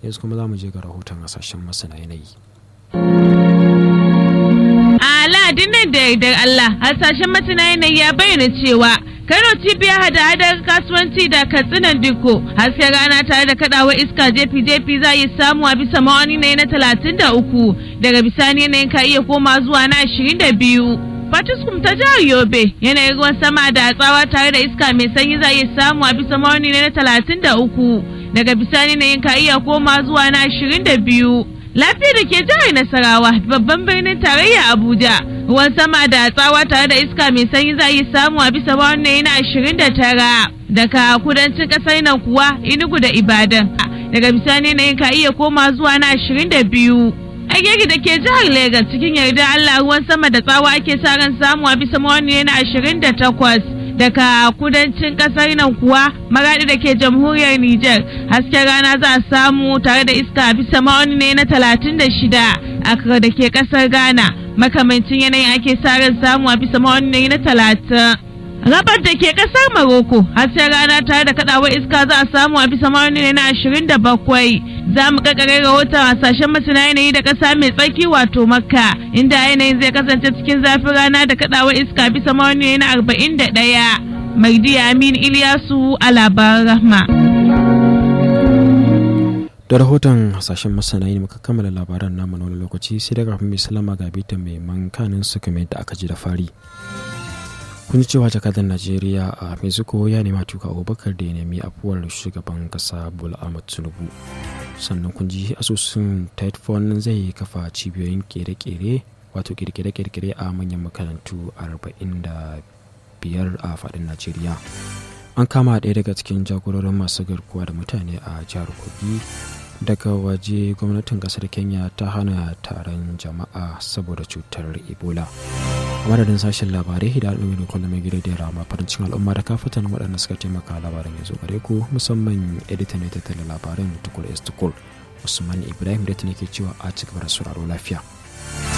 yanzu kuma za mu je ga rahoton hasashen masana yanayi Aladin nan da yardar Allah hasashen masana yanayi ya bayyana cewa Kano cibiyar hada-hadar kasuwanci da katsinan diko hasken rana tare da kadawar iska jefi-jefi za yi samu a bisa ma'auni na talatin da uku daga bisani yanayin ka iya koma zuwa na ashirin da biyu. Fatiskum ta jihar Yobe yanayin ruwan sama da tsawa tare da iska mai sanyi za yi samu a bisa ma'auni na talatin da uku daga bisani yanayin ka iya koma zuwa na ashirin da biyu. Lafiya da ke jihar Nasarawa babban birnin tarayya Abuja ruwan sama da tsawa tare da iska mai sanyi za yi samu a bisa wannan na ashirin da tara daga kudancin kasar nan kuwa Enugu da Ibadan daga bisani na ka iya koma zuwa na ashirin da biyu. Agege da ke jihar Legas cikin yarda Allah ruwan sama da tsawa ake sa ran samu a bisa wannan na ashirin da takwas. daga kudancin kasar nan kuwa maradi da ke jamhuriyar Nijar hasken rana za a samu tare da iska bisa ma'auni ne na talatin da shida akra da ke kasar Ghana makamancin yanayin ake sa ran samu a bisa ma'auni ne na talatin. Rabar da ke kasar Maroko hasken rana tare da kadawar iska za a samu a bisa ma'auni ne na ashirin da bakwai. Za mu kakare rahoton hasashen masana yanayi da kasa mai tsarki wato Makka inda yanayin zai kasance cikin zafin rana da kadawar iska bisa ma'auni ne na arba'in da ɗaya. Maidi Amin Ilyasu a labaran rahma. da rahoton hasashen masana ne muka kammala labaran namu na wani lokaci sai daga kafin mai salama ga bita mai mankanin su kamar yadda aka ji da fari. kun cewa jakadar najeriya a mexico ya nema tuka abubakar da ya nemi afuwar shugaban kasa bola ahmad tinubu sannan kun ji asusun tightphone zai kafa cibiyoyin kere-kere wato kirkire-kirkire a manyan makarantu 45 a faɗin najeriya an kama ɗaya daga cikin jagororin masu garkuwa da mutane a jihar kogi daga waje gwamnatin kasar kenya ta hana taron jama'a saboda cutar ebola a madadin sashen labarai da al'ummi da kullum mai gida da rama farin cikin al'umma da kafatan waɗanda suka taimaka labaran ya zo gare ku musamman editan ne tattala labaran tukur s tukur usman ibrahim da ta ke cewa a cikin sauraro lafiya